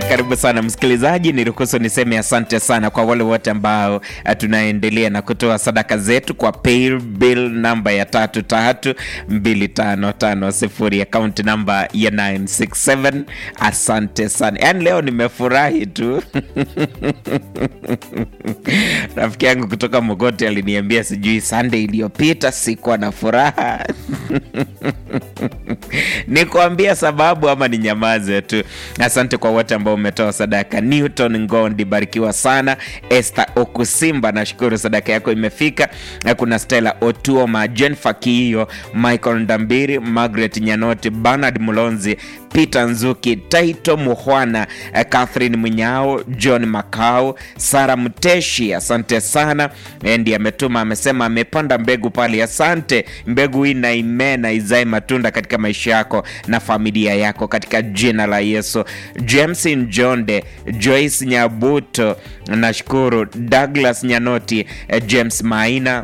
Karibu sana msikilizaji, niruhusu niseme asante sana kwa wale wote ambao uh, tunaendelea na kutoa sadaka zetu kwa paybill namba ya tatu tatu mbili tano tano sifuri akaunti namba ya 967. Asante sana, yaani leo nimefurahi tu rafiki yangu kutoka Mogoti aliniambia sijui Sunday iliyopita sikuwa na furaha nikuambia sababu ama ni nyamaze tu. Asante kwa wote ambao umetoa sadaka. Newton Ngondi, barikiwa sana. Esther Okusimba, nashukuru sadaka yako imefika. Na kuna Stella Otuoma, Jennifer Kiio, Michael Ndambiri, Margaret Nyanoti, Bernard Mulonzi, Peter Nzuki, Taito Muhwana, Catherine Munyao, John Makau, Sara Mteshi, asante sana. Endi ametuma amesema amepanda mbegu pale. Asante, mbegu hii na imee na izae matunda katika maisha yako na familia yako katika jina la Yesu. James Njonde, Joyce Nyabuto, nashukuru. Douglas Nyanoti, James Maina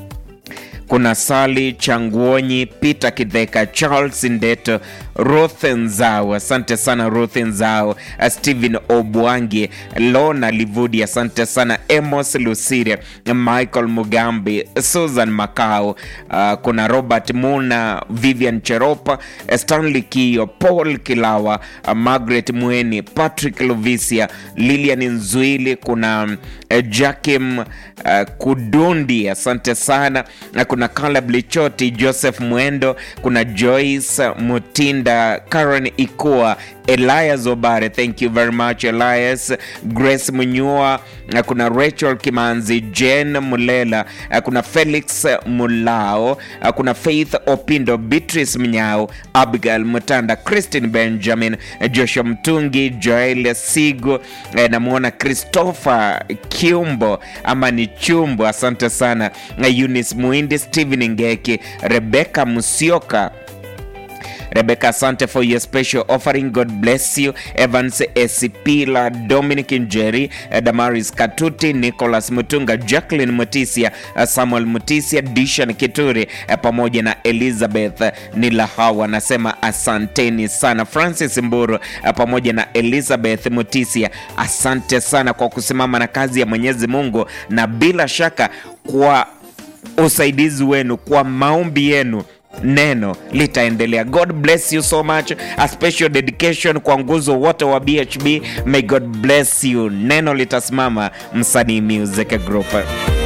kuna Sali Changuonyi, Peter Kidheka, Charles Ndeto, Ruth Nzao, asante sana Ruth Nzao, Stephen Obwangi, Lona Livudi, asante sana Amos Lusire, Michael Mugambi, Susan Makao, uh, kuna Robert Muna, Vivian Cheropa, Stanley Kio, Paul Kilawa, uh, Margaret Mweni, Patrick Luvisia, Lilian Nzuili, kuna uh, Jakim uh, Kudundi, asante sana na kuna Caleb Lichoti, Joseph Mwendo, kuna Joyce Mutinda, Karen Ikua, Elias Obare, thank you very much Elias, Grace Munyua, na kuna Rachel Kimanzi, Jane Mulela, kuna Felix Mulao, kuna Faith Opindo, Beatrice Mnyao, Abigail Mutanda, Christine Benjamin, Joshua Mtungi, Joel Sigo, namwona Christopher Kiumbo ama ni Chumbo, asante sana Eunice Muindi, Stephen Ngeki, Rebecca Musioka Rebecca, asante for your special offering. God bless you. Evans Esipila, Dominic Njeri, Damaris Katuti, Nicholas Mutunga, Jacqueline Mutisia, Samuel Mutisia, Dishan Kituri pamoja na Elizabeth Nilahawa, anasema asanteni sana. Francis Mburu pamoja na Elizabeth Mutisia, asante sana kwa kusimama na kazi ya Mwenyezi Mungu na bila shaka kwa usaidizi wenu, kwa maombi yenu neno litaendelea. God bless you so much. A special dedication kwa nguzo wote wa BHB. May God bless you. Neno litasimama. Msanii Music Group.